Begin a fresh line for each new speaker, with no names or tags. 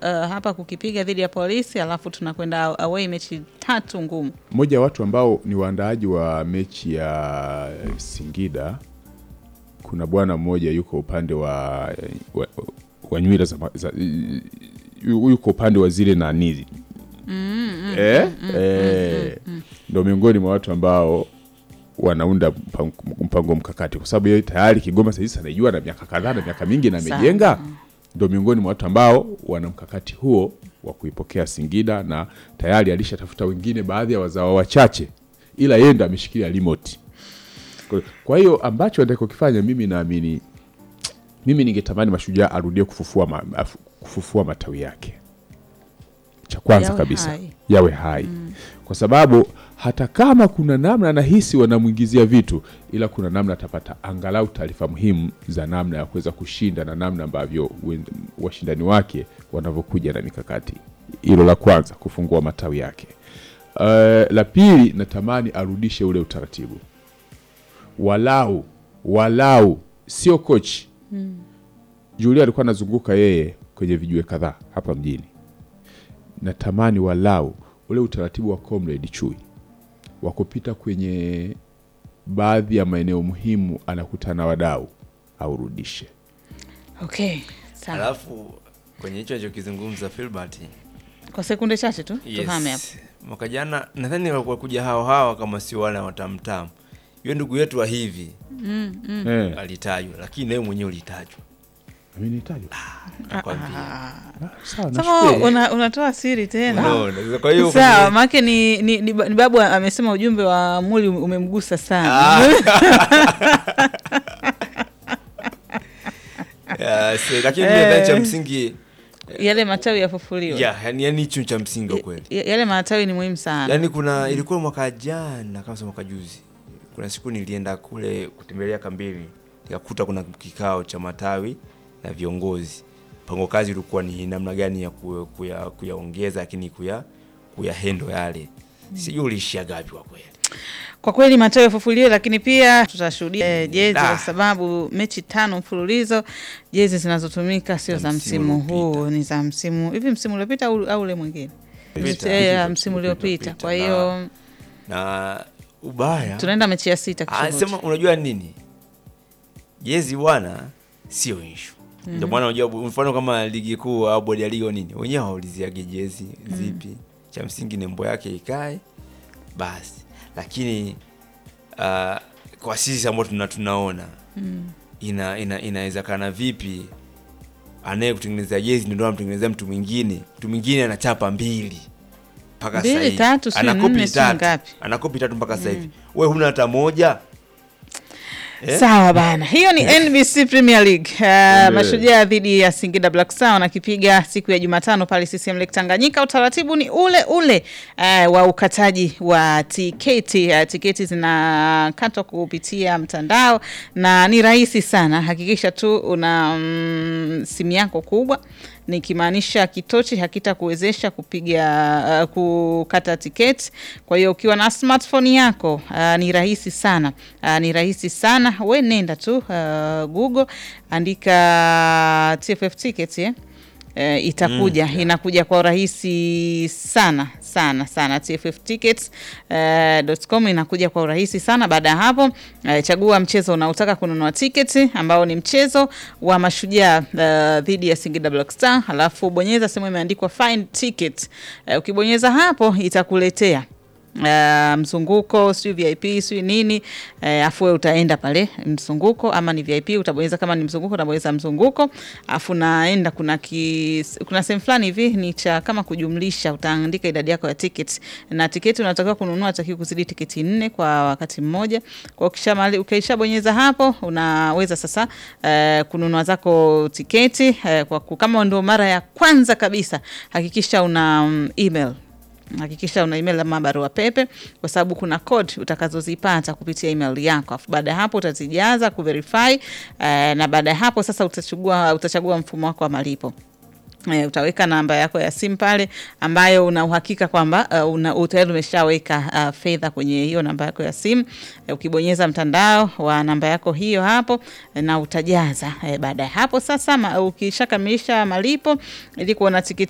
uh, hapa kukipiga dhidi ya polisi alafu tunakwenda away mechi tatu ngumu
mmoja wa watu ambao ni waandaaji wa mechi ya Singida, kuna bwana mmoja yuko upande wa, wa, wa nywira za, za yu- yuko upande wa zile nani eh, eh, ndo miongoni mwa watu ambao wanaunda mpango, mpango mkakati kwa sababu yeye tayari Kigoma sasa hivi anaijua na miaka kadhaa na miaka mingi na
Sana.
amejenga, ndo miongoni mwa watu ambao wana mkakati huo wa kuipokea Singida na tayari alishatafuta wengine, baadhi ya wazao wachache, ila yeye ndo ameshikilia remote. Kwa- Kwa hiyo ambacho anataka kukifanya, mimi naamini, mimi ningetamani Mashujaa arudie kufufua, ma, afu- kufufua matawi yake, cha kwanza
Yawe
kabisa
hai.
yawe hai kwa sababu hata kama kuna namna anahisi wanamwingizia vitu, ila kuna namna atapata angalau taarifa muhimu za namna ya kuweza kushinda na namna ambavyo wen- washindani wake wanavyokuja na mikakati. Hilo la kwanza, kufungua matawi yake. Uh, la pili, natamani arudishe ule utaratibu walau walau, sio kochi Julia alikuwa anazunguka yeye kwenye vijue kadhaa hapa mjini. Natamani walau ule utaratibu wa Comrade Chui wa kupita kwenye baadhi ya maeneo muhimu, anakutana na wadau aurudishe.
okay sawa
Alafu kwenye hicho alichokizungumza Filbert,
kwa sekunde chache tu tuhame hapo
yes. Mwaka jana nadhani walikuwa kuja hao hawa kama sio wale watamtamu. Yule ndugu yetu wa hivi
Eh,
alitajwa, lakini nawe mwenyewe ulitajwa.
amenitajwa.
Nakwambia.
Ah, sawa,
Sasa
nashukuru.
una, unatoa siri tena
Unaona, kwa hiyo
sawa
kwenye-
maake ni, ni, ni, ni babu amesema ujumbe wa muli umemgusa sana
Ah. Yeah, so, lakini
Eh.
nadhani cha msingi
yale matawi yafufuliwe
yeah, yani yani hicho cha msingi kweli.
Ya- yale matawi ni muhimu sana
Yaani kuna ilikuwa mwaka jana kama sio mwaka juzi. Kuna siku nilienda kule kutembelea kambini, nikakuta kuna kikao cha matawi na viongozi. Mpango kazi ulikuwa ni namna gani ya ku- kuya- kuyaongeza lakini kuya kuya hendo yale. Sijui ulishia gapi kwa kweli.
Kwa kweli matawi yafufuliwe, lakini pia tutashuhudia eh, jezi
Ah.
kwa sababu mechi tano mfululizo, jezi zinazotumika sio
Za
za
msimu
msimu huu,
uliopita.
ni za msimu hivi, msimu uliopita au, au ule mwingine
Uliopita.
Eh, ya
Uliopita,
msimu uliopita.
uliopita.
Kwa hiyo
Na ubaya
tunaenda mechi ya sita
Ah,
kishuhudia.
sema unajua nini? Jezi bwana sio issue. Ndio maana unajua bu- mfano kama ligi kuu au bodi ya ligi au nini, wenyewe hawauliziage jezi zipi. Cha msingi nembo yake ikae basi. Lakini ah, kwa sisi ambao tuna tunaona ina ina inawezekana vipi anaye kutengeneza jezi ndio anamtengenezea mtu mwingine, mtu mwingine anachapa mbili mpaka
Mbili,
sasa hivi.
tatu, si
Ana kopi
nne, si
tatu.
ngapi?
Ana kopi tatu mpaka sasa hivi. Wewe huna hata moja? Eh?
Sawa bana, hiyo ni NBC Premier League. Uh, Mashujaa dhidi ya Singida Black Stars wanakipiga siku ya Jumatano pale CCM Lake Tanganyika. Utaratibu ni ule ule uh, wa ukataji wa tiketi. Uh, tiketi zinakatwa kupitia mtandao na ni rahisi sana. Hakikisha tu una mm, simu yako kubwa nikimaanisha kitochi hakitakuwezesha kupiga uh, kukata tiketi. Kwa hiyo ukiwa na smartphone yako uh, ni rahisi sana uh, ni rahisi sana. We nenda tu uh, Google andika TFF tickets eh? Uh, itakuja inakuja kwa urahisi sana sana sana tfftickets.com inakuja kwa urahisi sana. Baada ya hapo uh, chagua mchezo unaotaka kununua tiketi ambao ni mchezo wa Mashujaa uh, dhidi ya Singida Black Star, alafu bonyeza sehemu imeandikwa find ticket. Uh, ukibonyeza hapo itakuletea Uh, mzunguko sijui VIP sijui nini uh, afu wewe utaenda pale mzunguko, ama ni VIP utabonyeza, kama ni mzunguko utabonyeza mzunguko, afu naenda kuna ki, kuna sehemu fulani hivi ni cha kama kujumlisha, utaandika idadi yako ya tickets, na tiketi unatakiwa kununua atakiwa kuzidi tiketi nne kwa wakati mmoja. Kwa ukishamali ukishabonyeza hapo, unaweza sasa uh, kununua zako tiketi uh, kwa ku- kama ndio mara ya kwanza kabisa, hakikisha una um, email hakikisha una email ama barua pepe, kwa sababu kuna code utakazozipata kupitia email yako. Afu baada ya hapo utazijaza kuverify, eh, na baada ya hapo sasa utachagua, utachagua mfumo wako wa malipo. E, utaweka namba yako ya simu pale ambayo una uhakika kwamba uh, una tayari umeshaweka uh, fedha kwenye hiyo namba yako ya simu. E, ukibonyeza mtandao wa namba yako hiyo hapo e, na utajaza. E, baada ya hapo sasa ma, ukishakamilisha malipo ili kuona tiketi